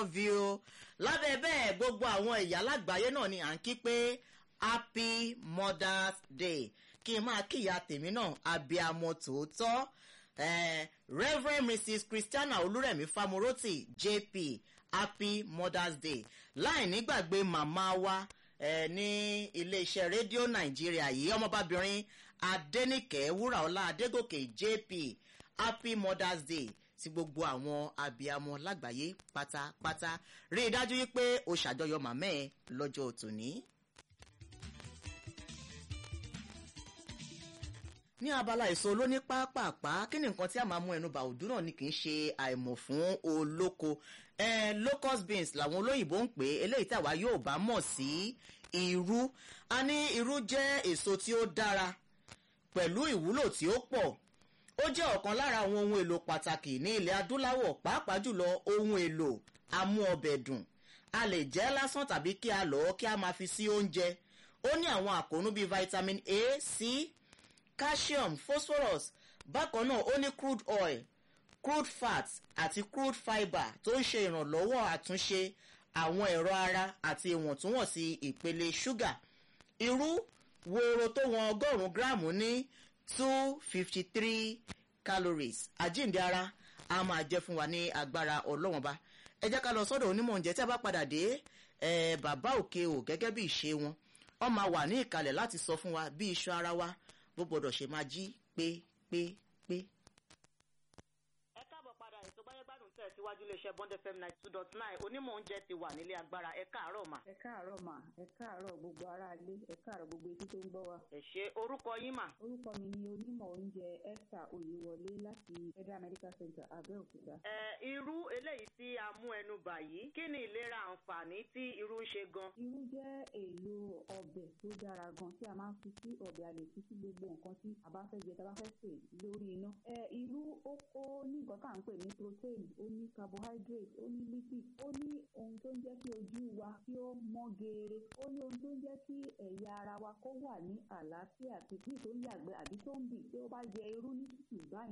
love you lábẹ́ bẹ́ẹ̀ gbogbo àwọn ìyá lágbàáyé náà ni à ń kí pé happy mother's day kí n máa kíyà tèmi náà abiyamọ tòótọ́ eh, reverend mrs christiana olúrẹ̀mí famoroti jp happy mother's day láì nígbàgbé màmá wa eh, ní iléeṣẹ́ rédíò nàìjíríà yìí ọmọbabìnrin adẹ́nìkẹ́ wúràọlá adégòkè jp happy mother's day sí gbogbo àwọn abiyamọ lágbàáyé pátápátá rí i dájú wípé o ṣàjọyọ̀ màmá ẹ lọ́jọ́ tòní. ní abala èso olóní pápápá kí ni nǹkan tí a máa mú ẹnu bá òdú náà ni kì í ṣe àìmọ̀ fún olóko eh, locust beans làwọn olóyìnbó ń pè é eléyìí tí àwa yóò bá mọ̀ sí irú a ní irú jẹ́ èso tí ó dára pẹ̀lú ìwúlò tí ó pọ̀ ó jẹ́ ọ̀kan lára àwọn ohun èlò pàtàkì ní ilẹ̀ adúláwọ̀ pàápàá jùlọ ohun èlò amú ọbẹ̀ dùn a lè jẹ́ lásán tàbí kí a lọ́ kí a máa fi sí oúnjẹ ó ní àwọn àkóónú bíi vitamin a c calcium phosphorus bákan náà ó ní crude oil crude fat àti crude fibre tó ń ṣe ìrànlọ́wọ́ àtúnṣe àwọn ẹ̀rọ ara àti ìwọ̀ntúnwọ̀nsì ìpele ṣúgà irú wòrò tó wọn ọgọ́rùn-ún gíráàmù ní two fifty three calories àjíǹde ara a máa jẹ́ fún wa ní agbára ọlọ́wọ́n bá ẹ jẹ́ ká lọ sọ́dọ̀ onímọ̀ oúnjẹ tí a bá padà dé bàbá òkè o gẹ́gẹ́ bí ìṣe wọn wọ́n máa wà ní ìkàlẹ̀ láti sọ fún wa bí iṣan ara wa bó gbọdọ̀ ṣe máa jí pépépé. ẹ káàbọ̀ padà ètò gbáyégbádùn tẹ̀ síwájú iléeṣẹ́ bond fm ninety two dot nine onímọ̀ oúnjẹ ti wà nílé agbára ẹ káàárọ̀ mà. ẹ káàárọ̀ mà ẹ káàárọ̀ gbogbo aráalé ẹ káàárọ̀ gbogbo etí tó ń gbọ́ wa. ẹ ṣe orúkọ yín mà. orúkọ mi ni onímọ̀ oúnjẹ esther oyewọlé láti federal medical center abẹ́òkúta. ẹ irú eléyìí tí a mú ẹnu bà yìí kí ni ìlera àǹfààní tí irú ń ṣe gan. irú jẹ́ èlò ọbẹ̀ tó dára gan tí a máa ń fi sí ọbẹ̀ a lè fi sí gbogbo nǹkan tí a bá fẹ́ jẹ tá a bá fẹ́ sè lórí iná. ẹ irú ó kó ní nǹkan tá à ń pè ní protein ó ní carbohydrate ó ní lipid ó ní ohun tó ń jẹ́ kí ojú wa kí ó mọ́ geere ó ní ohun tó ń jẹ́ kí ẹ̀yà ara wa kó wà ní àlàáfíà tí bí tó ń yàgbẹ́ àbí tó ń bì tí ó bá jẹ irú ní tútù báyìí